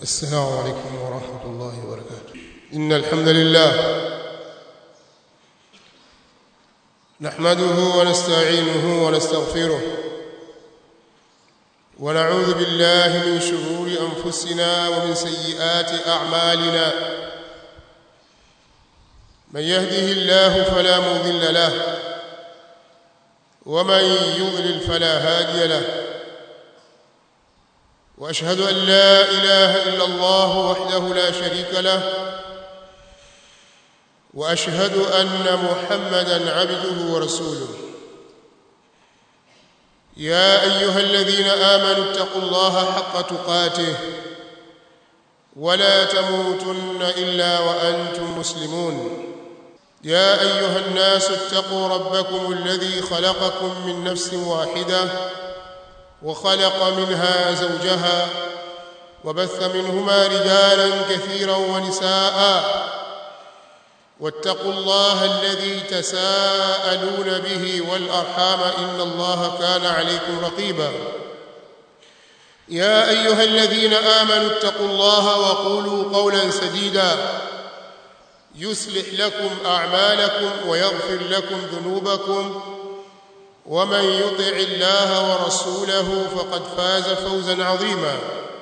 السلام عليكم ورحمة الله وبركاته إن الحمد لله نحمده ونستعينه ونستغفره ونعوذ بالله من شرور أنفسنا ومن سيئات أعمالنا من يهده الله فلا مضل له ومن يضلل فلا هادي له واشهد ان لا اله الا الله وحده لا شريك له واشهد ان محمدا عبده ورسوله يا ايها الذين امنوا اتقوا الله حق تقاته ولا تموتن الا وانتم مسلمون يا ايها الناس اتقوا ربكم الذي خلقكم من نفس واحده وخلق منها زوجها وبث منهما رجالا كثيرا ونساء واتقوا الله الذي تساءلون به والارحام ان الله كان عليكم رقيبا يا ايها الذين امنوا اتقوا الله وقولوا قولا سديدا يصلح لكم اعمالكم ويغفر لكم ذنوبكم ومن يطع الله ورسوله فقد فاز فوزا عظيما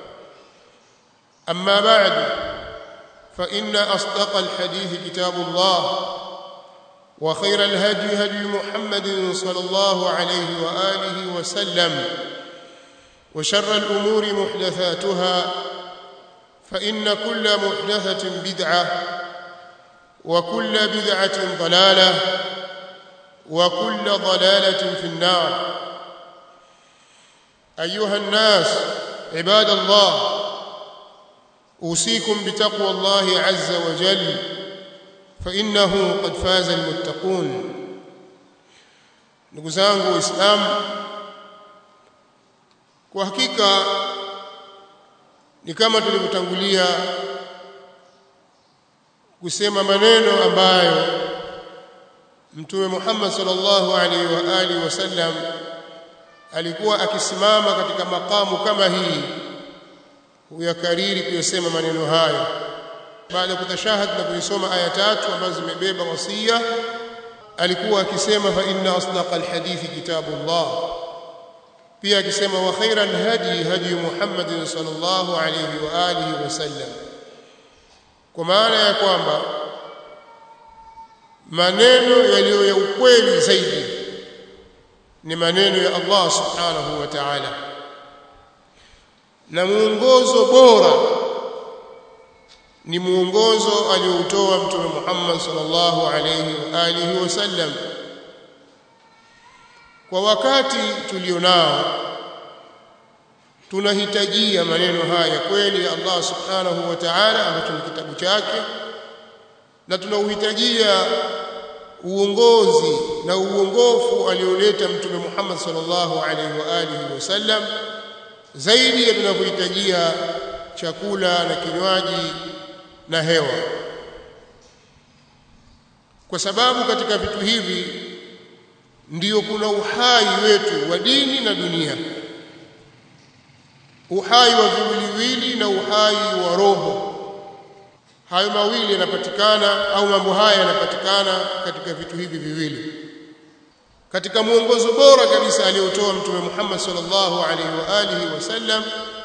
اما بعد فان اصدق الحديث كتاب الله وخير الهدي هدي محمد صلى الله عليه واله وسلم وشر الامور محدثاتها فان كل محدثه بدعه وكل بدعه ضلاله وكل ضلاله في النار ايها الناس عباد الله اوصيكم بتقوى الله عز وجل فانه قد فاز المتقون ndugu zangu waislamu kwa hakika ni kama tulivyotangulia kusema maneno ambayo mtume Muhammad sallallahu alaihi wa alihi wasallam alikuwa akisimama katika makamu kama hii huyakariri kuyasema maneno hayo baada ya kutashahad na kuisoma aya tatu ambazo zimebeba wasia alikuwa akisema fa inna asdaqal hadithi kitabullah pia akisema wa khairan hadi hadi Muhammad sallallahu alaihi wa alihi wasallam kwa maana ya kwamba maneno yaliyo ya ukweli zaidi ni maneno ya Allah subhanahu wa ta'ala na muongozo bora ni muongozo aliyoutoa mtume Muhammad sallallahu alayhi wa alihi wasallam kwa wakati tulionao tunahitajia maneno haya kweli ya Allah subhanahu wa ta'ala ambacho ni kitabu chake na tunauhitajia uongozi na uongofu alioleta mtume Muhammad sallallahu alaihi wa alihi wasallam zaidi ya tunavyohitajia chakula na kinywaji na hewa kwa sababu katika vitu hivi ndiyo kuna uhai wetu wa dini na dunia uhai wa viwiliwili na uhai wa roho hayo mawili yanapatikana au mambo haya yanapatikana katika vitu hivi viwili katika mwongozo bora kabisa aliyotoa mtume Muhammad sallallahu alaihi wa alihi wasallam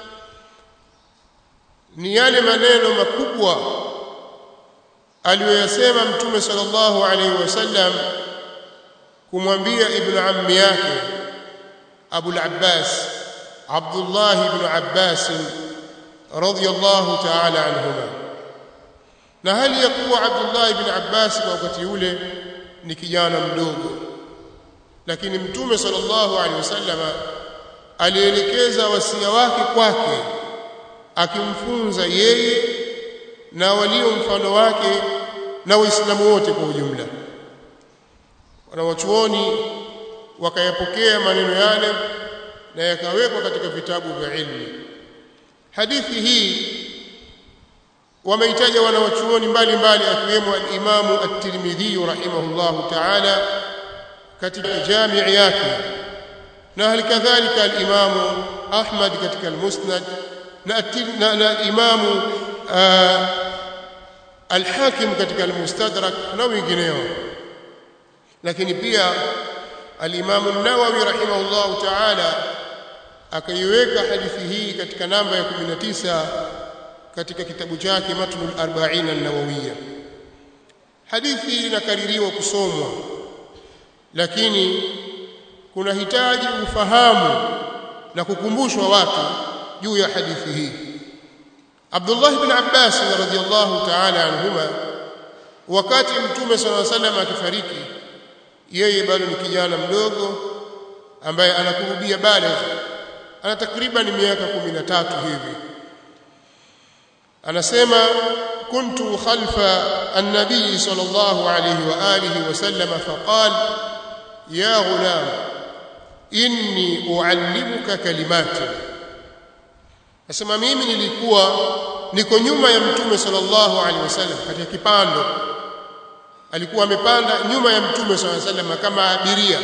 ni yale maneno makubwa aliyoyasema mtume sallallahu alaihi wasallam kumwambia ibn ammi yake Abu al-Abbas Abdullah ibn Abbas radiyallahu ta'ala anhuma na hali ya kuwa Abdullah ibn Abbas kwa wakati ule ni kijana mdogo lakini mtume sallallahu alaihi wasallama alielekeza wasia wake kwake akimfunza yeye na walio mfano wake na waislamu wote kwa ujumla wanawachuoni wakayapokea maneno yale na yakawekwa katika vitabu vya ilmu hadithi hii wameitaja wanawachuoni mbalimbali akiwemo al-Imamu at-Tirmidhi rahimahullahu ta'ala katika jamii yake na hali kadhalika al-Imamu Ahmad katika al-Musnad na, na, na imamu uh, al-Hakim katika al-Mustadrak na wengineo lakini pia al-Imam an-Nawawi rahimahullahu ta'ala akaiweka hadithi hii katika namba ya 19 katika kitabu chake Matnul Arba'in an-Nawawiyya hadithi inakaririwa kusomwa lakini kuna hitaji ufahamu na kukumbushwa watu juu ya hadithi hii Abdullah ibn Abbas radhiyallahu ta'ala anhuma wakati mtume sallallahu alaihi wasallam akifariki yeye bado ni kijana mdogo ambaye anakurubia baligh ana takriban miaka 13 hivi anasema kuntu khalfa an-nabiy sallallahu alayhi wa alihi wa sallam faqal ya ghulam inni uallimuka kalimati Nasema mimi nilikuwa niko nyuma ya mtume sallallahu alaihi wasallam katika kipando alikuwa amepanda nyuma ya mtume sallallahu alaihi wasallam kama abiria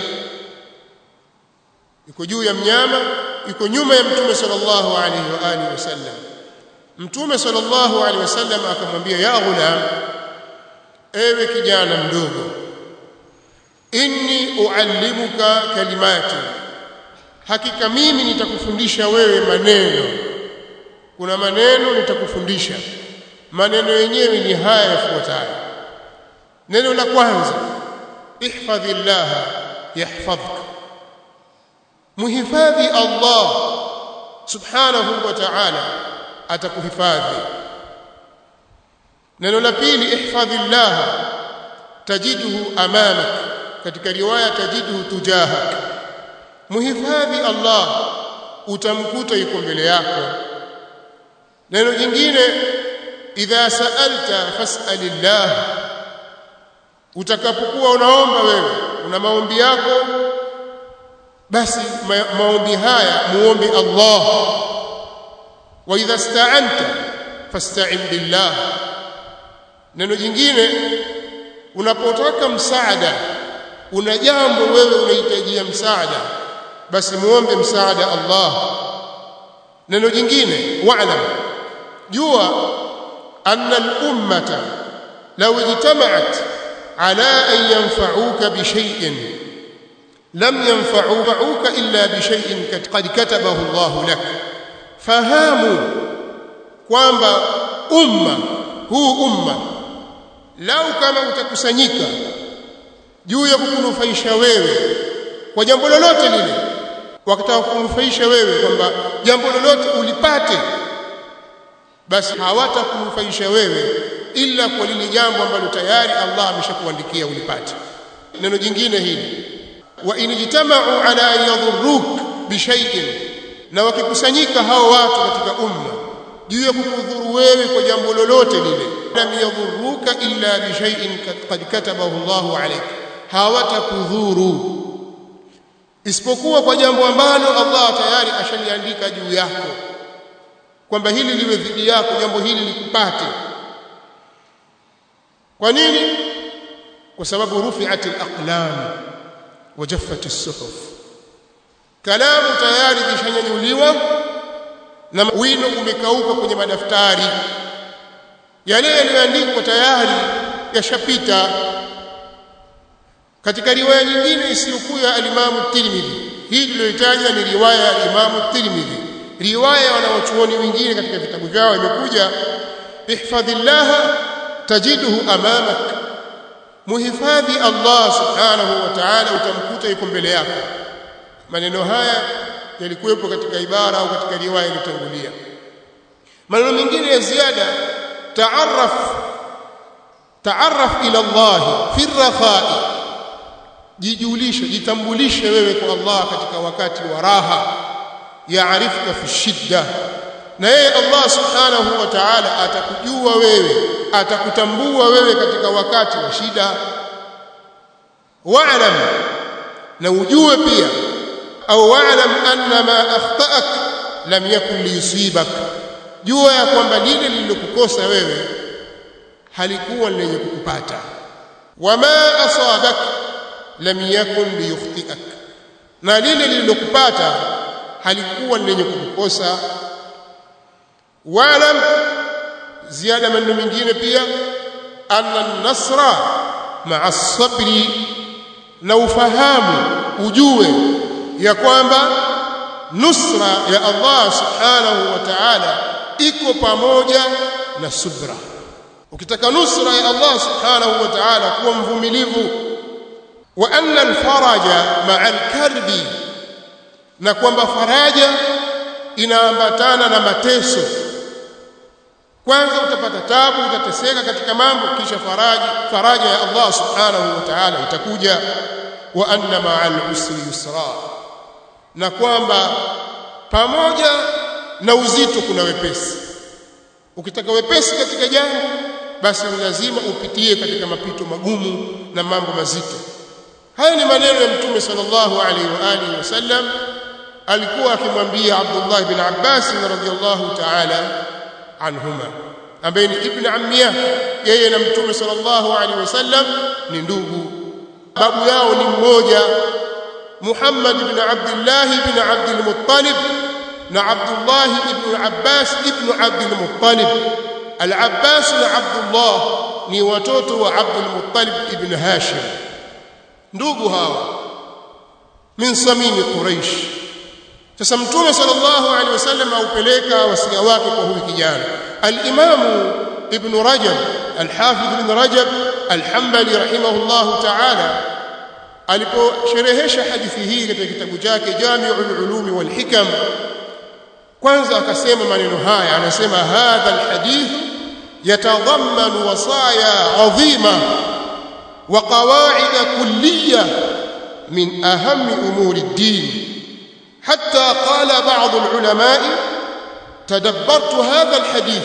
yuko juu ya mnyama yuko nyuma ya mtume sallallahu alaihi wa alihi wasallam mtume sallallahu alaihi wasallam akamwambia ya ghulam ewe kijana mdogo inni uallimuka kalimati hakika mimi nitakufundisha wewe maneno kuna maneno nitakufundisha maneno yenyewe ni haya yafuatayo neno la kwanza ihfadhillah yahfadhka muhifadhi Allah subhanahu wa ta'ala atakuhifadhi neno la pili ihfadhillah tajiduhu amamak katika riwaya tajiduhu tujahak muhifadhi Allah utamkuta yuko mbele yako neno jingine idha sa'alta fas'alillah utakapokuwa unaomba wewe una maombi yako basi ma maombi haya muombe Allah wa idha sta'anta fasta'in billah neno jingine unapotaka msaada una jambo wewe unahitajia msaada basi muombe msaada Allah neno jingine wa'lam jua anna al-ummata law ijtama'at ala an yanfa'uka bi shay'in lam yanfa'uka illa bi shay'in qad katabahu Allah lak fahamu kwamba umma huu umma lau kama utakusanyika juu ya kukunufaisha wewe kwa jambo lolote lile wakataka kukunufaisha wewe kwamba jambo lolote ulipate basi hawatakunufaisha wewe ila kwa lile jambo ambalo tayari Allah ameshakuandikia ulipate neno jingine hili wa inijtama'u ala an yadhurruk bi shay'in na wakikusanyika hao watu katika umma juu ya kukudhuru wewe kwa jambo lolote lile lam yadhurruka illa bi shay'in qad katabahu Allahu alayk hawatakudhuru isipokuwa kwa jambo ambalo Allah tayari ashaliandika juu yako kwamba hili liwe dhidi yako jambo hili likupate kwa nini kwa sababu rufi'at al-aqlam wa jaffat as-suhuf kalamu tayari kishanyanyuliwa na wino umekauka kwenye madaftari yale yaliyoandikwa tayari yashapita katika riwaya nyingine isiyokuwa ya alimamu Tirmidhi hii tuliyotaja ni riwaya ya alimamu Tirmidhi riwaya wanawachuoni wengine katika vitabu vyao imekuja ihfadhillah tajiduhu amamak muhifadhi Allah subhanahu wa ta'ala utamkuta yuko mbele yako maneno haya yalikuwepo katika ibara au katika riwaya iliyotangulia maneno mengine ya ziada taarraf taarraf ila Allah fi rakhai jijulishe jitambulishe wewe kwa Allah katika wakati wa raha yaarifka fi shidda na yeye Allah subhanahu wa ta'ala atakujua wewe atakutambua wewe katika wakati wa shida wa'lam na ujue pia au wa'lam anna ma akhta'ak lam yakun liyusibak jua ya kwamba lile lililokukosa wewe halikuwa lenye kukupata wama asabak lam yakun liyukhti'ak na lile lililokupata halikuwa lenye kukukosa wa'lam ziada maneno mengine pia anna an-nasra ma'a as-sabri na ufahamu ujue ya kwamba nusra ya Allah subhanahu wa ta'ala iko pamoja na subra ukitaka nusra ya Allah subhanahu wa ta'ala kuwa mvumilivu wa anna al-faraja ma'a al-karbi na kwamba faraja inaambatana na mateso kwanza utapata tabu utateseka katika mambo kisha faraja faraja ya Allah subhanahu wa ta'ala itakuja wa anna ma'al usri yusra na kwamba pamoja na uzito kuna wepesi ukitaka wepesi katika jambo basi ni lazima upitie katika mapito magumu na mambo mazito haya ni maneno ya mtume sallallahu alaihi wa alihi wasallam alikuwa akimwambia Abdullah ibn Abbas radhiyallahu ta'ala anhuma ambaye ni ibn ammia yeye na mtume sallallahu alaihi wasallam ni ndugu babu yao ni mmoja Muhammad ibn Abdullah ibn Abdul Muttalib na Abdullah ibn Abbas ibn Abdul Muttalib Al-Abbas na Abdullah ni watoto wa Abdul Muttalib ibn Hashim ndugu hawa min samimi Quraish sasa mtume sallallahu alaihi wasallam aupeleka wasia wake kwa huyu kijana al-Imam Ibn Rajab al-Hafidh Ibn Rajab al-Hanbali rahimahullahu ta'ala aliposherehesha hadithi hii katika kitabu chake Jami'ul Ulumi wal Hikam kwanza akasema maneno haya anasema hadha al-hadith yatadhammanu wasaya 'azima wa qawa'id kulliyah min ahammi umuri ad-din حتى قال بعض العلماء تدبرت هذا الحديث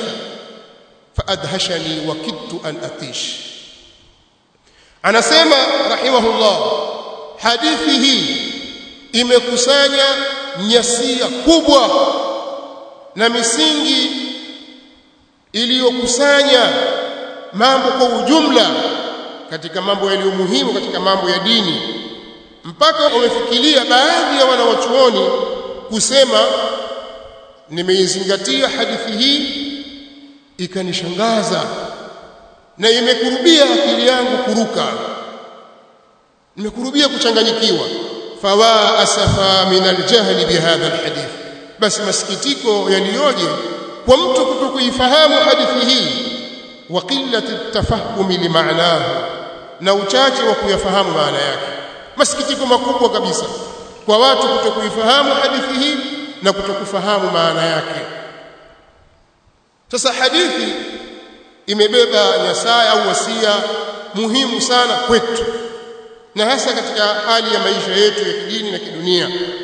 فأدهشني وكدت أن أطيش anasema rahimahullah hadithi hii imekusanya nyasia kubwa na misingi iliyokusanya mambo kwa ujumla katika mambo yaliyo muhimu katika mambo ya dini mpaka wamefikiria baadhi ya wanawachuoni kusema nimeizingatia hadithi hii ikanishangaza na imekurubia akili yangu kuruka nimekurubia kuchanganyikiwa fawa asafa min aljahli bihadha alhadith basi masikitiko yaliyoje kwa mtu kutokuifahamu hadithi hii wa qillati tafahumi limaanahu na uchache wa kuyafahamu maana yake masikitiko makubwa kabisa kwa watu kutokuifahamu hadithi hii na kutokufahamu maana yake sasa hadithi imebeba nyasaya au wasia muhimu sana kwetu na hasa katika hali ya maisha yetu ya kidini na kidunia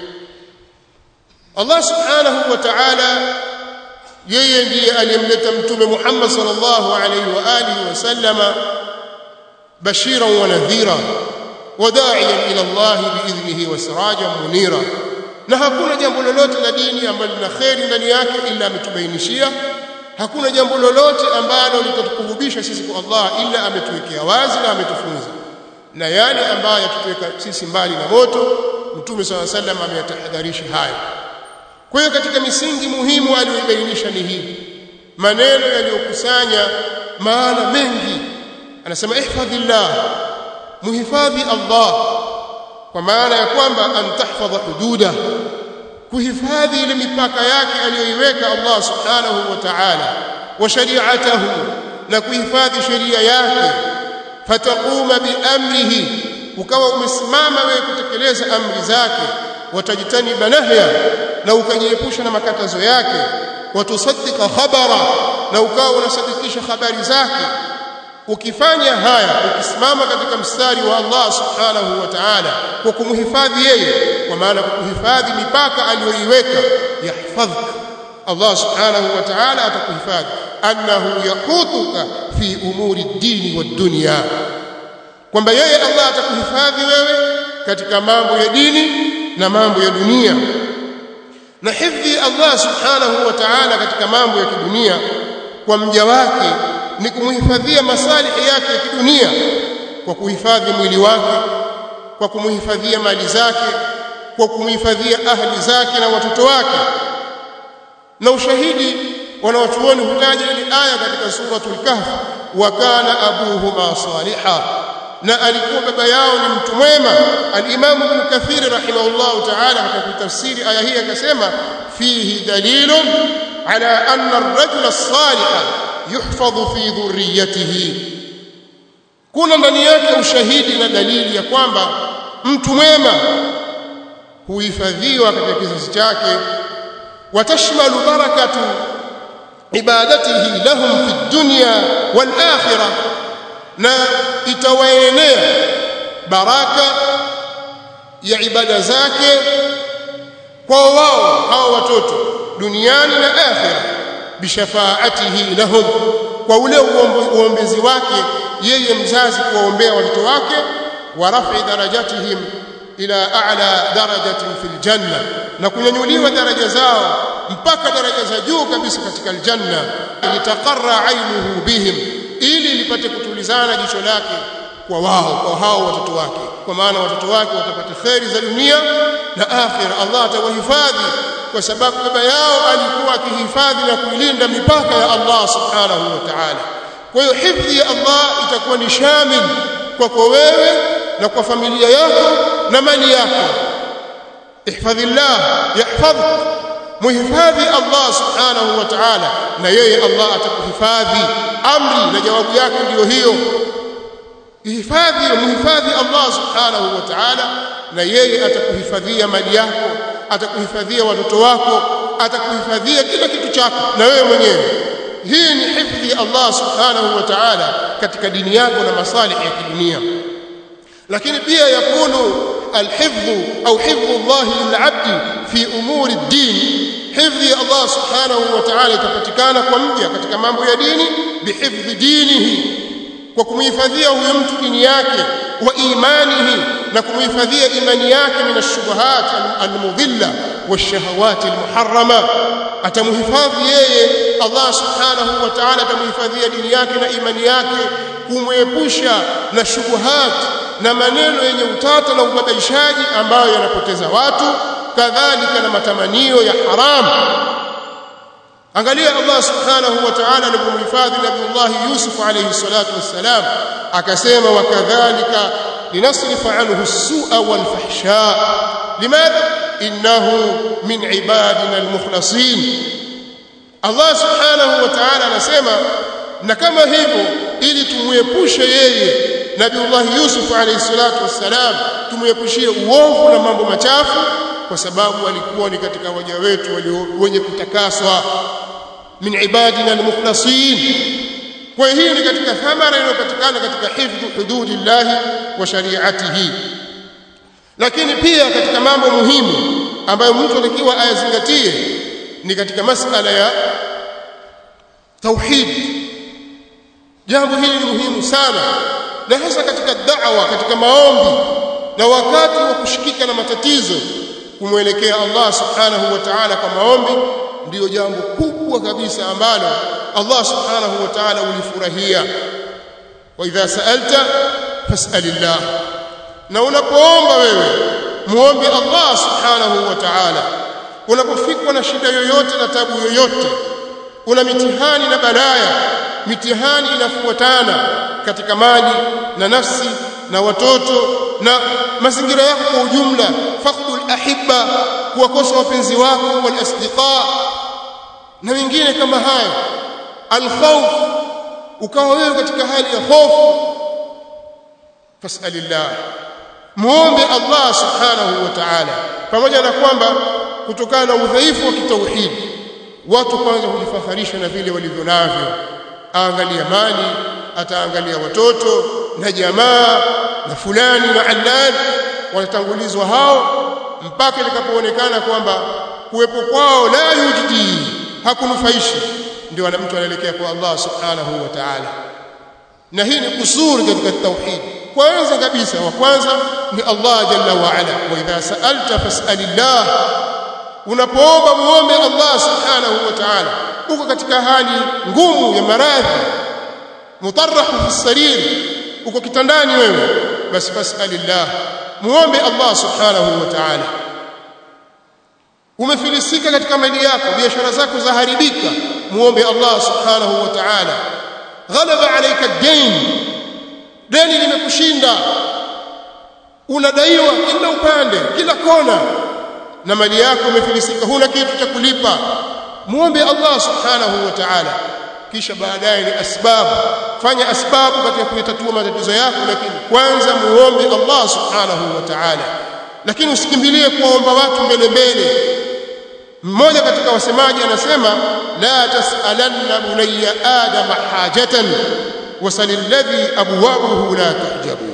Allah subhanahu wa ta'ala yeye ndiye aliyemleta mtume Muhammad sallallahu alaihi wa alihi wasallama bashiran wa nadhira وداعيا الى الله باذنه وسراجا منيرا na hakuna jambo lolote la dini ambalo lina kheri ndani yake ila ametubainishia hakuna jambo lolote ambalo litatukurubisha sisi kwa Allah ila ametuwekea wazi na ametufunza na yale ambayo yatuweka sisi mbali na moto mtume swalla sallam ameyatahadharisha hayo kwa hiyo katika misingi muhimu aliyoibainisha ni hii maneno yaliyokusanya maana mengi anasema ihfadhillah muhifadhi Allah kwa maana ya kwamba an tahfadha hududa kuhifadhi ile mipaka yake aliyoiweka Allah subhanahu wa ta'ala wa shari'atahu na kuhifadhi sheria yake fataquma biamrihi ukawa umesimama wewe kutekeleza amri zake watajitaniba nahya na ukajiepusha na makatazo yake watusaddika khabara na ukawa unasadikisha habari zake ukifanya haya ukisimama katika mstari wa Allah subhanahu wa ta'ala kwa kumhifadhi yeye kwa maana kuhifadhi mipaka aliyoiweka yahfadhka Allah subhanahu wa ta'ala atakuhifadhi annahu yahutuka fi umuri dini wad dunya kwamba yeye Allah atakuhifadhi wewe katika mambo ya dini na mambo ya dunia na hifdhi Allah subhanahu wa ta'ala katika mambo ya kidunia kwa mja wake ni kumhifadhia masalihi yake ya kidunia kwa kuhifadhi mwili wake kwa kumhifadhia mali zake kwa kumhifadhia ahli zake na watoto wake na ushahidi wanawachuoni hutaja ile aya katika suratul kahf wa kana abuhuma saliha na alikuwa baba yao ni mtu mwema al-Imam Ibn Kathir rahimahullahu ta'ala katika tafsiri aya hii akasema fihi dalilun ala anna ar-rajula as-saliha yuhfadhu fi dhurriyyatihi kuna ndani yake ushahidi na dalili ya kwamba mtu mwema huhifadhiwa katika kizazi chake watashmalu barakatu ibadatihi lahum fi dunya wal akhirah na itawaenea baraka ya ibada zake kwa wao hao watoto duniani na akhira bishafaatihi lahum kwa ule uombezi wake yeye mzazi kuwaombea watoto wake wa rafi darajatihim ila a'la darajatin fil janna na kunyanyuliwa daraja zao mpaka daraja za juu kabisa katika aljanna litaqarra ainuhu bihim ili lipate kutulizana jicho lake kwa wao kwa hao watoto wake kwa maana watoto wake watapata kheri za dunia na akhira Allah atawahifadhi kwa sababu baba yao alikuwa akihifadhi na kuilinda mipaka ya Allah subhanahu wa ta'ala kwa hiyo hifadhi ya Allah itakuwa ni shamil kwako wewe na kwa familia yako na mali yako ihfadhillah yahfadhuk muhifadhi Allah subhanahu wa ta'ala na yeye Allah atakuhifadhi amri na jawabu yake ndiyo hiyo ihifadhi muhifadhi Allah subhanahu wa ta'ala na yeye atakuhifadhia mali yako atakuhifadhia watoto wako atakuhifadhia kila kitu chako na wewe mwenyewe hii ni hifadhi Allah subhanahu wa ta'ala katika dini yako na masalih ya kidunia lakini pia yakunu الحفظ أو حفظ الله للعبد في أمور الدين حفظ الله سبحانه وتعالى تفتكانا كمجا katika mambo ya dini bihifdhi dinihi kwa kumhifadhia huyo mtu dini yake wa imanihi na kumhifadhia imani yake min ash-shubuhat al-mudilla wash-shahawat al-muharrama atamhifadhi yeye Allah subhanahu wa ta'ala atamhifadhia dini yake na imani yake kumwepusha na shubuhat na maneno yenye utata na ubabaishaji ambayo yanapoteza watu kadhalika na matamanio ya haramu angalia Allah subhanahu wa ta'ala alipomhifadhi Nabiullah Yusuf alayhi salatu wassalam akasema wakadhalika linasrifa anhu as-su'a wal fahsha limadha innahu min ibadina al-mukhlasin Allah subhanahu wa ta'ala anasema na kama hivyo ili tumuepushe yeye Nabiullah Yusuf alayhi salatu wassalam tumuepushie uovu na mambo machafu kwa sababu alikuwa ni katika waja wetu wenye kutakaswa min ibadina almukhlasin kwa hii ni katika thamara inayopatikana katika hifdhu hududillahi wa shari'atihi lakini pia katika mambo muhimu ambayo mtu atakiwa ayazingatie ni katika masala ya tauhid jambo hili ni muhimu sana na hasa katika da'wa katika maombi na wakati wa kushikika na matatizo kumwelekea Allah subhanahu wa ta'ala kwa maombi ndiyo jambo kubwa kabisa ambalo Allah subhanahu wa ta'ala ulifurahia wa idha sa'alta fas'alillah na unapoomba wewe muombe Allah subhanahu wa ta'ala unapofikwa na shida yoyote na tabu yoyote una mitihani na balaya mitihani inafuatana katika mali na nafsi na watoto na mazingira yako kwa ujumla faqdul ahibba kuwakosa wapenzi wako wal asdiqa na wengine kama haya alkhawf ukawa wewe katika hali ya hofu fasalillah muombe Allah subhanahu wa ta'ala pamoja na kwamba kutokana na udhaifu wa kitauhidi watu kwanza hujifaharisha na vile walivyo navyo aangalia mali ataangalia watoto na jamaa na fulani na allani watatangulizwa hao mpaka itakapoonekana kwamba kuwepo kwao la yujdi hakunufaishi ndio mtu anaelekea kwa Allah subhanahu wa ta'ala na hii ni kusuri katika tauhid kwanza kabisa wa kwanza ni Allah jalla wa ala wa idha sa'alta fas'alillah unapoomba muombe Allah subhanahu wa ta'ala uko katika hali ngumu ya maradhi mutarrahu fi sarir uko kitandani wewe basi fas'alillah muombe Allah subhanahu wa ta'ala umefilisika katika mali yako biashara zako zaharibika muombe Allah subhanahu wa ta'ala ghalaba alayka ad-dayn deni limekushinda unadaiwa kila upande kila kona na mali yako imefilisika huna kitu cha kulipa muombe Allah subhanahu wa ta'ala kisha baadaye ni asbabu fanya asbabu katika kuyatatua matatizo yako lakini kwanza muombe Allah subhanahu wa ta'ala lakini usikimbilie kuomba watu mbele mbele mmoja katika wasemaji anasema la tasalanna bunayya adama hajatan wasalilladhi abwabuhu la tuhjabu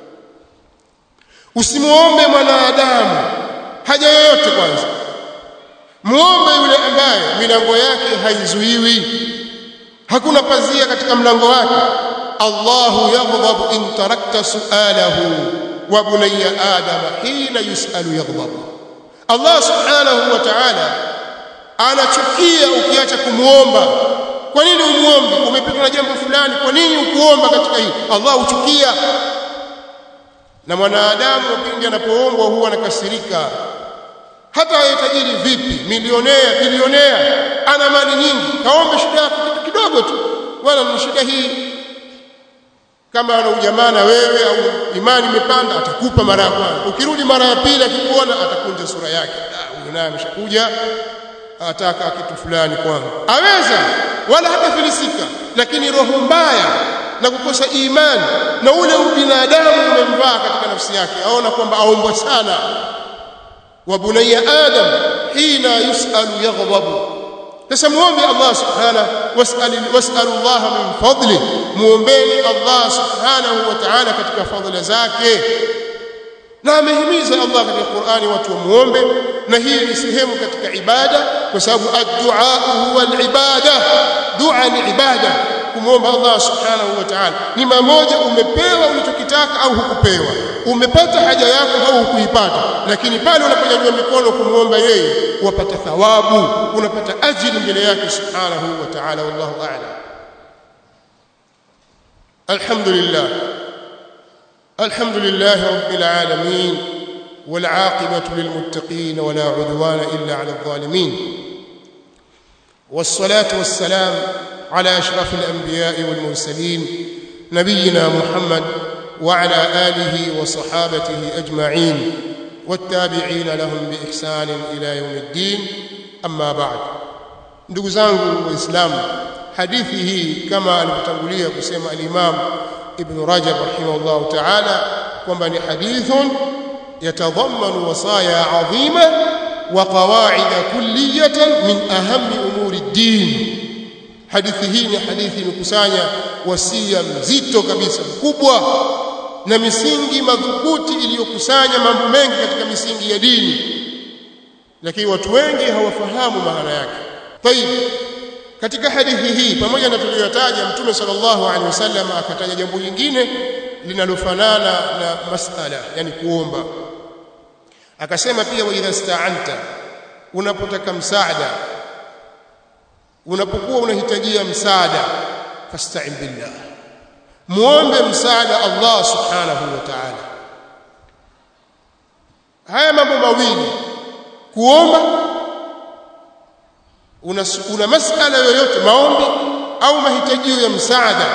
usimuombe mwanadamu haja yoyote kwanza muombe yule ambaye milango yake haizuiwi hakuna pazia katika mlango wake Allahu yaghdhabu in tarakta su'alahu wa bunayya adama hina yus'alu yaghdhabu Allah subhanahu wa ta'ala anachukia ukiacha kumuomba kwa nini umuombe umepitwa na jambo fulani kwa nini ukuomba katika hili Allah huchukia na mwanadamu pindi anapoombwa huwa anakasirika hata awe tajiri vipi milionea bilionea ana mali nyingi kaombe shida yako kitu kidogo tu wala ni shida hii kama ana ujamaa na wewe au imani imepanda atakupa mara ya kwanza ukirudi mara ya pili akikuona atakunja sura yake huyu naye ameshakuja ataka kitu fulani kwangu aweza wala hatafilisika lakini roho mbaya na kukosa imani na ule ubinadamu umemvaa katika nafsi yake aona kwamba aombwa sana wa bunayya adam hina yusalu yaghdabu sasa muombe Allah subhanahu was'al was'al Allah min fadli muombeni Allah subhanahu wa ta'ala katika fadhila zake na amehimiza Allah katika Qur'ani watu wamuombe na hii ni sehemu katika ibada kwa sababu ad-du'a huwa al-ibada dua ni ibada kumwomba Allah subhanahu wa ta'ala ni mamoja umepewa ulichokitaka au hukupewa umepata haja yako au hukuipata lakini pale unaponyanyua mikono kumwomba yeye wapata thawabu unapata ajili mbele yake subhanahu wa ta'ala wallahu a'lam alhamdulillah alhamdulillah rabbil alamin والعاقبة للمتقين ولا عدوان إلا على الظالمين والصلاة والسلام على أشرف الأنبياء والمرسلين نبينا محمد وعلى آله وصحابته أجمعين والتابعين لهم بإحسان إلى يوم الدين أما بعد ndugu zangu waislamu hadithi hii kama alivyotangulia kusema al-Imam Ibn Rajab rahimahullah ta'ala kwamba ni hadithun yatadhammanu wasaya adhima wa qawaid kulliyatan min ahammi umuri ad-din hadithi hii ni hadithi imekusanya wasia mzito kabisa mkubwa na misingi madhubuti iliyokusanya mambo mengi katika misingi ya dini lakini watu wengi hawafahamu maana yake tayib katika hadithi hii pamoja na tuliyotaja mtume sallallahu alaihi wasallam akataja jambo lingine linalofanana na masala yani kuomba akasema pia wa idha sta'anta unapotaka msaada unapokuwa unahitajia msaada fasta'in billah muombe msaada Allah subhanahu wa ta'ala haya mambo mawili kuomba una, una masala yoyote maombi au mahitajio ya msaada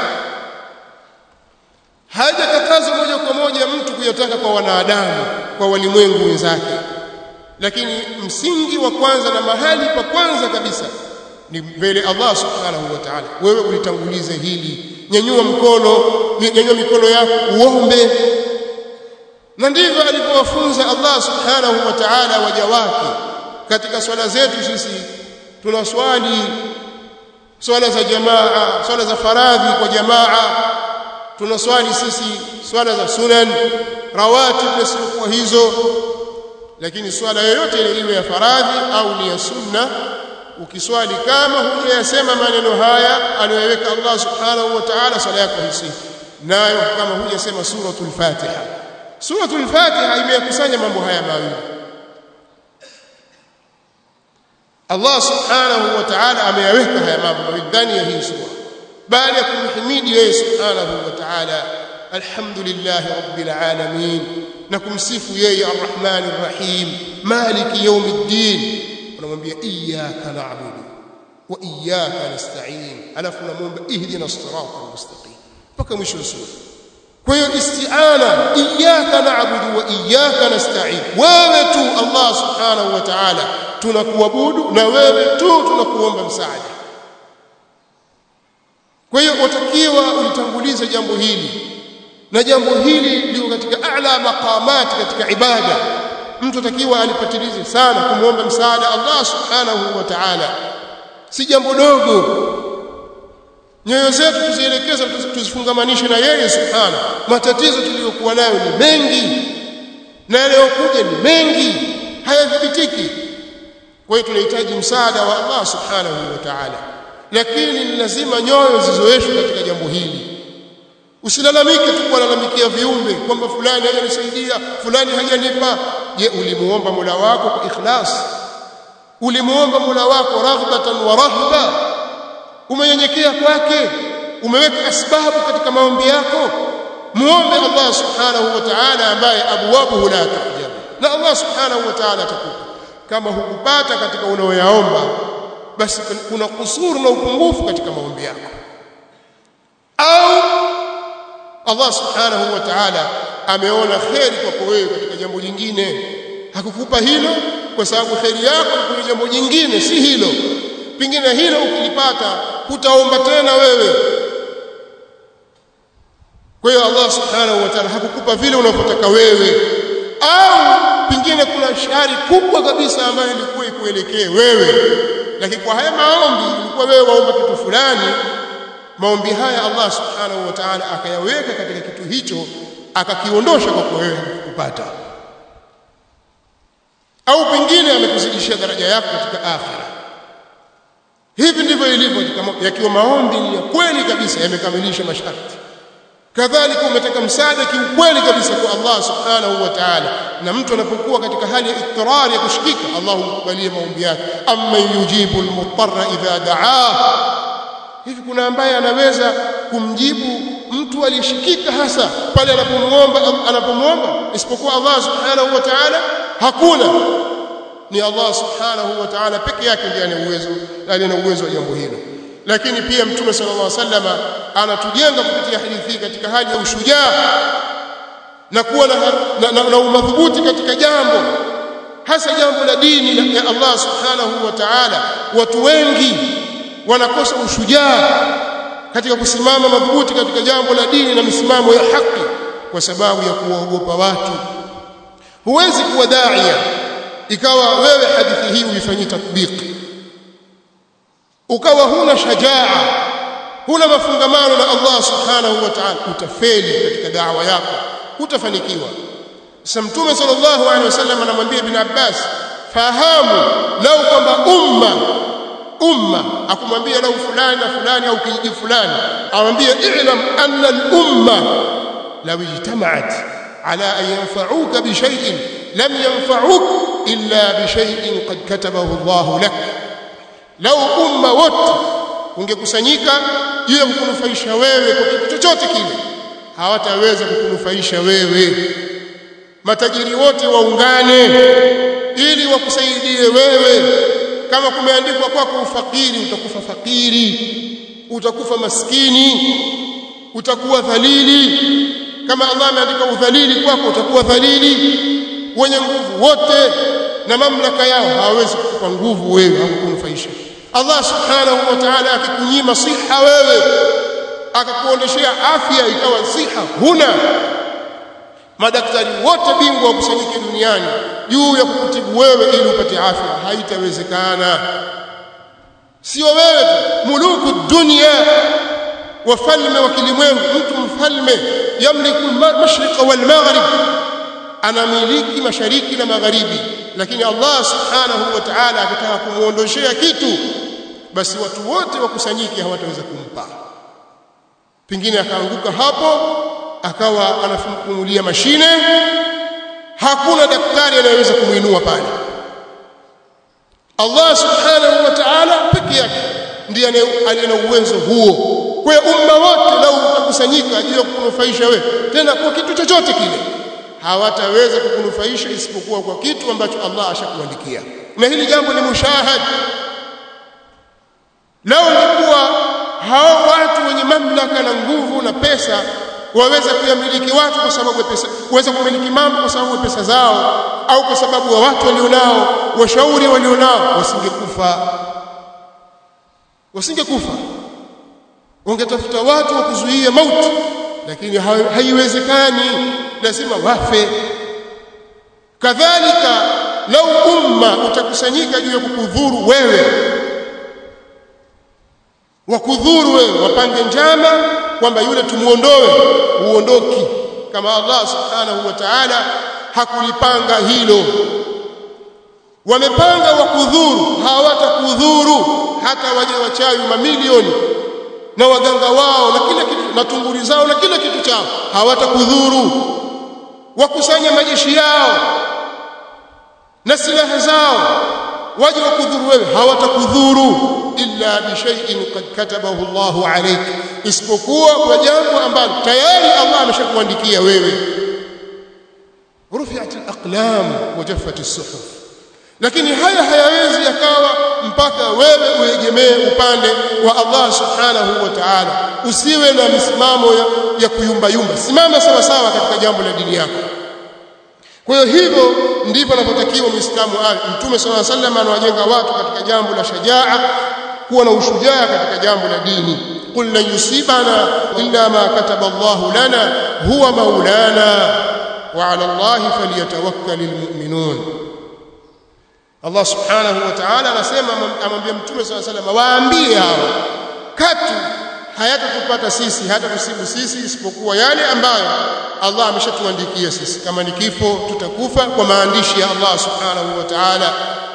hajakatazwa moja kwa moja mtu kuyataka kwa wanadamu kwa walimwengu wenzake lakini msingi wa kwanza na mahali pa kwanza kabisa ni mbele Allah subhanahu wa ta'ala wewe ulitangulize hili nyanyua mkono nyanyua mikono yako uombe na ndivyo alivyowafunza Allah subhanahu wa ta'ala waja wake katika swala zetu sisi tunaswali swala za jamaa swala za faradhi kwa jamaa tunaswali sisi swala za sunan rawatib na siku hizo lakini swala yoyote ile iwe ya faradhi au ni ya sunna ukiswali kama hujayasema maneno haya aliyoweka Allah subhanahu wa ta'ala swala yako hisihi nayo kama hujasema suratul fatiha suratul fatiha imeyakusanya mambo haya mawili Allah subhanahu wa ta'ala ameyaweka haya mambo mawili ndani ya hii sura baada ya kumhimidi yeye subhanahu wa ta'ala alhamdulillah rabbil alamin na kumsifu yeye arrahmanir rahim maliki yawmiddin unamwambia iyyaka na'budu wa iyyaka nasta'in alafu namuomba ihdina sirata mustaqim mpaka mwisho wa sura kwa hiyo isti'ana iyyaka na'budu wa iyyaka nasta'in wewe tu Allah subhanahu wa ta'ala tunakuabudu na wewe tu tunakuomba msaada kwa hiyo watakiwa ulitangulize jambo hili na jambo hili liko katika a'la maqamati katika ibada mtu atakiwa alipatilize sana kumwomba msaada Allah subhanahu wa ta'ala si jambo dogo nyoyo zetu tuzielekeze tuzifungamanishe na yeye subhana matatizo tuliyokuwa nayo ni mengi na yanayokuja ni mengi hayadhibitiki kwa hiyo tunahitaji msaada wa Allah subhanahu wa ta'ala lakini ni lazima nyoyo zizoeshwe katika jambo hili usilalamike tu kulalamikia viumbe kwamba fulani hajanisaidia fulani hajanipa je ulimuomba Mola wako kwa ikhlas ulimuomba Mola wako raghbatan wa rahba umenyenyekea kwake umeweka asbabu katika maombi yako muombe Allah subhanahu wa ta'ala ambaye abwabuhu la tahjab na Allah subhanahu wa ta'ala atakupa kama hukupata katika unaoyaomba basi kuna kusuru na upungufu katika maombi yako au Allah subhanahu wa ta'ala ameona kheri kwako wewe katika jambo jingine hakukupa hilo kwa sababu kheri yako kwenye jambo jingine si hilo pingine hilo ukilipata hutaomba tena wewe kwa hiyo Allah subhanahu wa ta'ala hakukupa vile unavyotaka wewe au pingine kuna shari kubwa kabisa ambayo ilikuwa ikuelekee wewe lakini kwa haya maombi ilikuwa wewe waomba kitu fulani maombi haya Allah subhanahu wa ta'ala akayaweka katika kitu hicho akakiondosha kwa wewe kupata au pengine amekuzidishia daraja yako katika akhira hivi ndivyo ilivyo yakiwa maombi ni ya kweli kabisa yamekamilisha masharti kadhalika umetaka msaada kiukweli kabisa kwa Allah subhanahu wa ta'ala na mtu anapokuwa katika hali ya ittirar ya kushikika Allah humkubalia maombi yake amma yujibu almutarra idha da'ah hivi kuna ambaye anaweza kumjibu mtu aliyeshikika hasa pale anapomuomba anapomuomba isipokuwa Allah subhanahu wa ta'ala hakuna ni Allah subhanahu wa ta'ala peke yake ndiye ana uwezo aliye na uwezo wa jambo hilo lakini pia mtume sallallahu alaihi wasallam anatujenga kupitia hadithi hii katika hali ya ushujaa na kuwa na, na, na, na umadhubuti katika jambo hasa jambo la dini ya Allah subhanahu wa ta'ala watu wengi wanakosa ushujaa katika kusimama madhubuti katika jambo la dini na misimamo ya haki kwa sababu ya kuwaogopa watu huwezi kuwa daia ikawa wewe hadithi hii uifanyie tatbiki ukawa huna shajaa huna mafungamano na Allah subhanahu wa ta'ala utafeli katika da'wa yako utafanikiwa sasa mtume sallallahu alaihi wasallam anamwambia ibn Abbas fahamu lau kwamba umma umma akumwambia lau fulani na fulani au kijiji fulani amwambia i'lam anna al-umma law ijtama'at ala an yanfa'uka bi shay'in lam yanfa'uk illa bi shay'in qad katabahu Allah lak lau umma wote ungekusanyika juu ya kukunufaisha wewe kwa kitu chochote kile hawataweza kukunufaisha wewe matajiri wote waungane ili wakusaidie wewe kama kumeandikwa kwako ufakiri utakufa fakiri utakufa maskini utakuwa dhalili kama Allah ameandika udhalili kwako utakuwa dhalili wenye nguvu wote na mamlaka yao hawawezi kukupa nguvu wewe au kukunufaisha Allah subhanahu wa ta'ala akikunyima siha wewe akakuondeshea afya ikawa siha huna madaktari wote bingwa wakusanyike duniani juu ya kukutibu wewe ili upate afya haitawezekana sio wewe tu muluku dunia wafalme wa kilimwengu mtu mfalme yamliku mashriqa wal maghrib anamiliki mashariki na magharibi lakini Allah subhanahu wa ta'ala akitaka kumuondoshea kitu basi watu wote wakusanyike hawataweza kumpa pengine akaanguka hapo akawa anafumulia mashine hakuna daktari anayeweza kumuinua pale Allah subhanahu wa ta'ala peke yake ndiye aliye na uwezo huo kwa hiyo umma wote lau utakusanyika juu ya kukunufaisha wewe tena kwa kitu chochote kile hawataweza kukunufaisha isipokuwa kwa kitu ambacho Allah ashakuandikia na hili jambo ni mushahad lao ingekuwa hao watu wenye mamlaka na nguvu na pesa waweza kuyamiliki watu kwa sababu ya pesa waweza kumiliki mambo kwa sababu ya pesa zao au kwa sababu ya watu walionao washauri walionao wasingekufa wasingekufa wangetafuta watu wa kuzuia mauti lakini haiwezekani lazima wafe kadhalika lau umma utakusanyika juu ya kukudhuru wewe wakudhuru wewe wapange njama kwamba yule tumuondoe uondoki kama Allah subhanahu wa ta'ala hakulipanga hilo wamepanga wakudhuru hawatakudhuru hata waje wachawi mamilioni na waganga wao na kila kitu na tunguri zao na kila kitu chao hawatakudhuru wakusanya majeshi yao na silaha zao waje wakudhuru wewe hawatakudhuru illa bi shay'in qad katabahu Allahu alayk isipokuwa kwa jambo ambalo tayari Allah ameshakuandikia wewe rufi'at al-aqlam wa jaffat as-suhuf lakini haya hayawezi yakawa mpaka wewe uegemee upande wa Allah subhanahu wa ta'ala usiwe na misimamo ya, ya kuyumbayumba simama sawa sawa katika jambo la dini yako kwa hiyo hivyo ndivyo anapotakiwa muislamu awe mtume sallallahu alaihi wasallam anawajenga watu katika jambo la shajaa kuwa na ushujaa katika jambo la dini qul la yusibana illa ma kataba Allah lana huwa maulana wa ala Allah falyatawakkalul mu'minun Allah subhanahu wa ta'ala anasema amwambia mtume swalla sallam waambie hao katu hayatatupata sisi hata tusibu sisi isipokuwa yale ambayo Allah ameshatuandikia sisi kama ni kifo tutakufa kwa maandishi ya Allah subhanahu wa ta'ala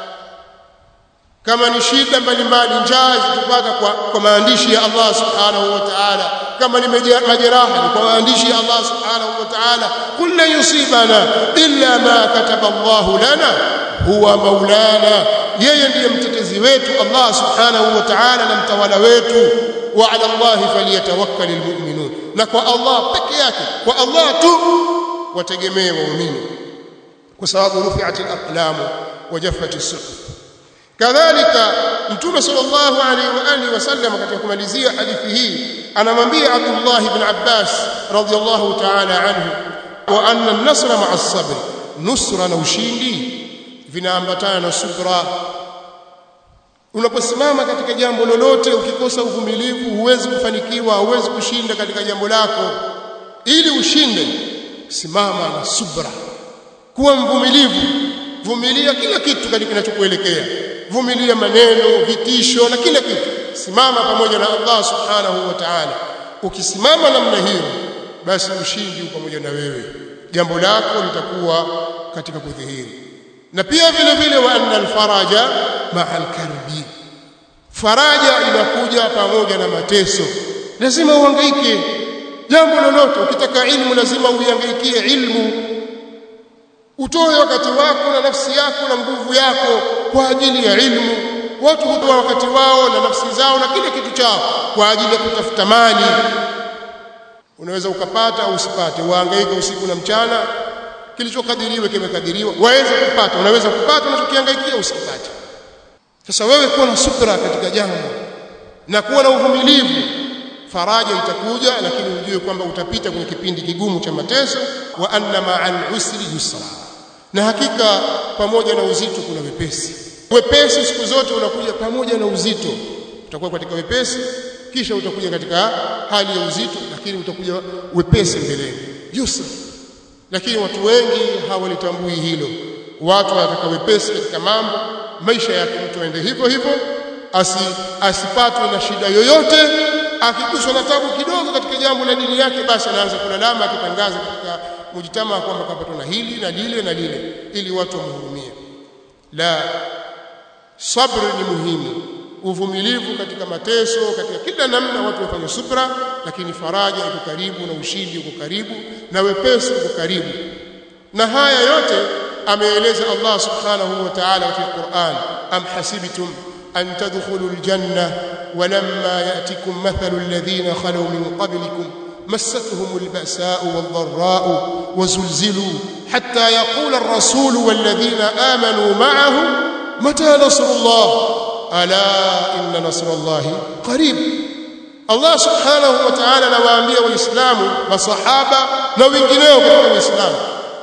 kama ni shida mbalimbali njaa zitupata kwa, kwa maandishi ya Allah subhanahu wa ta'ala kama ni majeraha ni kwa maandishi ya Allah subhanahu wa ta'ala kullu yusibana illa ma kataba Allah lana huwa maulana yeye ndiye mtetezi wetu Allah subhanahu wa ta'ala na mtawala wetu wa ala Allah falyatawakkalul mu'minun na kwa Allah peke yake kwa Allah tu wategemee waumini kwa sababu rufi'atil aqlam wa jaffatis suhuf kadhalika mtume sallallahu alaihi wa alihi wasallam katika kumalizia hadithi hii anamwambia Abdullah ibn Abbas radhiyallahu ta'ala anhu wa anna an-nasra ma'a as-sabr nusra na ushindi vinaambatana na subra unaposimama katika jambo lolote ukikosa uvumilivu huwezi kufanikiwa huwezi kushinda katika jambo lako ili ushinde simama na subra kuwa mvumilivu vumilia kila kitu katika kinachokuelekea vumilia maneno vitisho na kila kitu simama pamoja na Allah subhanahu wa ta'ala ukisimama namna hiyo basi ushindi pamoja na wewe jambo lako litakuwa katika kudhihiri na pia vile vile wa anna alfaraja ma'a alkarbi faraja inakuja pamoja na mateso lazima uhangaike jambo lolote ukitaka ilmu lazima uihangaikie ilmu utoe wakati wako na nafsi yako na nguvu yako kwa ajili ya ilmu watu hutoa wakati wao na nafsi zao na kile kitu chao kwa ajili ya kutafuta mali unaweza ukapata au usipate wahangaika usiku na mchana kilichokadiriwa kimekadiriwa waweza kupata unaweza kupata unachokihangaikia usikipate sasa wewe kuwa na subra katika jambo na kuwa na uvumilivu faraja itakuja lakini ujue kwamba utapita kwenye kipindi kigumu cha mateso wa anna ma'al usri yusra na hakika pamoja na uzito kuna wepesi wepesi siku zote unakuja pamoja na uzito utakuwa katika wepesi kisha utakuja katika hali ya uzito lakini utakuja wepesi mbeleni yusra lakini watu wengi hawalitambui hilo watu wanataka wepesi katika mambo maisha yake mtu aende hivyo hivyo asi, asipatwe na shida yoyote akiguswa na tabu kidogo katika jambo la dini yake basi anaanza kulalama akitangaza katika mujitama kwamba kapatwa na hili na lile na lile ili watu wamhurumie la sabri ni muhimu uvumilivu katika mateso katika kila namna watu wafanye subra lakini faraja iko karibu na ushindi uko karibu na wepesi uko karibu na haya yote ameeleza Allah subhanahu wa ta'ala katika Qur'an am hasibtum an tadkhulul janna walamma ya'tikum mathalu alladhina khalu min qablikum مستهم البأساء والضراء وزلزلوا حتى يقول الرسول والذين آمنوا معه متى نصر الله ala inna nasrallahi qarib Allah subhanahu wa ta'ala anawaambia waislamu masahaba na wengineo katika waislamu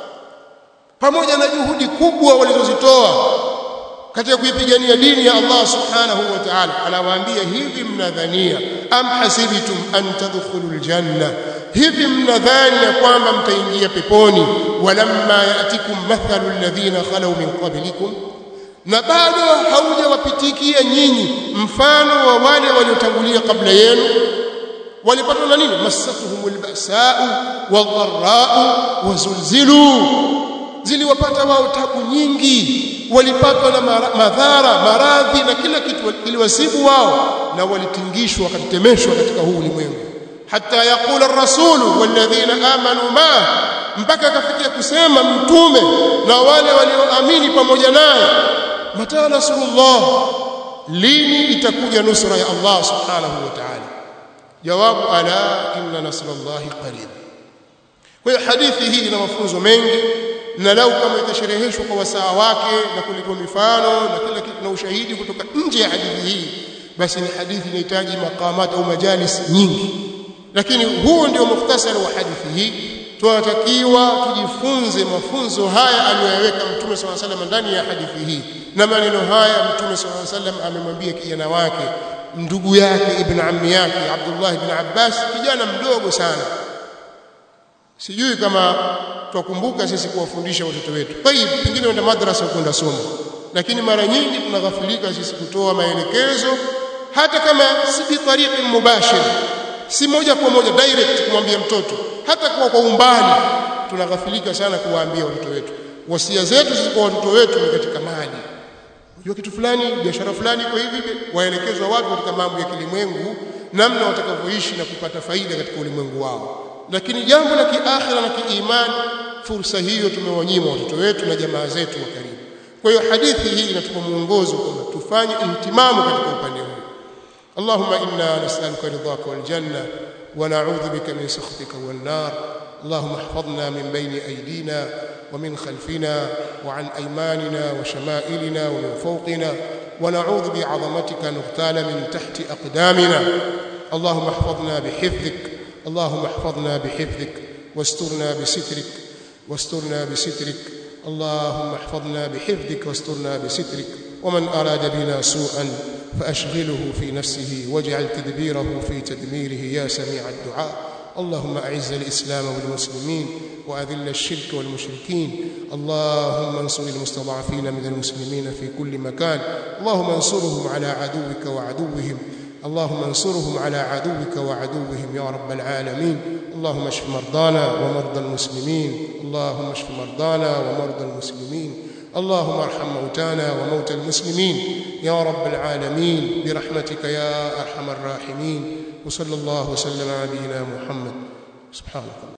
pamoja na juhudi kubwa walizozitoa katika kuipigania dini ya Allah subhanahu wa ta'ala anawaambia hivi mnadhania am hasibtum an tadkhulul janna hivi mnadhani ya kwamba mtaingia peponi walamma yatikum mathalu alladhina khalu min qablikum na bado haujawapitikia nyinyi mfano wa wale waliotangulia kabla yenu walipatwa na nini masatuhumul ba'sa'u wadh-dharra'u wazulzilu ziliwapata wao tabu nyingi walipatwa na madhara maradhi na kila kitu kiliwasibu wao na walitingishwa wakatetemeshwa katika huu ulimwengu hata yakula rasulu walladhina amanu ma mpaka akafikia kusema mtume na wale walioamini pamoja naye mata nasrullah lini itakuja nusra ya Allah subhanahu wa ta'ala jawabu ala inna nasrallahi qarib kwa hiyo hadithi hii ina mafunzo mengi na lau kama itashereheshwa kwa wasaa wake na kuletwa mifano na kila kitu na ushahidi kutoka nje ya hadithi hii basi ni hadithi inahitaji maqamat au majalis nyingi lakini huo ndio mukhtasari wa hadithi hii tunatakiwa tujifunze mafunzo haya aliyoyaweka mtume swalla salam ndani ya hadithi hii na maneno haya mtume swalla salam amemwambia kijana wake ndugu yake ibn ammi yake Abdullah ibn Abbas kijana mdogo sana sijui kama twakumbuka sisi kuwafundisha watoto wetu tayib pengine wenda madrasa kwenda somo lakini mara nyingi tunaghafilika sisi kutoa maelekezo hata kama si bi tariqi mubashir si moja kwa moja direct kumwambia mtoto hata kwa kwa umbali tunaghafilika sana kuwaambia watoto wetu wasia zetu sisi kwa watoto wetu ni katika mali unajua kitu fulani biashara fulani kwa hivi waelekezwa watu katika mambo ya kilimwengu namna watakavyoishi na kupata faida katika ulimwengu wao lakini jambo la kiakhira na kiimani fursa hiyo tumewanyima watoto wetu na jamaa zetu wa karibu kwa hiyo hadithi hii inatupa mwongozo kwamba tufanye ihtimamu katika upande huu اللهم إنا نسألك رضاك والجنة ونعوذ بك من سخطك والنار اللهم احفظنا من بين أيدينا ومن خلفنا وعن أيماننا وشمائلنا ومن فوقنا ونعوذ بعظمتك نغتال من تحت أقدامنا اللهم احفظنا بحفظك اللهم احفظنا بحفظك واسترنا بسترك واسترنا بسترك اللهم احفظنا بحفظك واسترنا بسترك ومن أراد بنا سوءا فأشغله في نفسه واجعل تدبيره في تدميره يا سميع الدعاء اللهم أعز الإسلام والمسلمين وأذل الشرك والمشركين اللهم انصر المستضعفين من المسلمين في كل مكان اللهم انصرهم على عدوك وعدوهم اللهم انصرهم على عدوك وعدوهم يا رب العالمين اللهم اشف مرضانا ومرضى المسلمين اللهم اشف مرضانا ومرضى المسلمين اللهم ارحم موتانا وموتى المسلمين يا رب العالمين برحمتك يا ارحم الراحمين وصلى الله وسلم على نبينا محمد سبحانك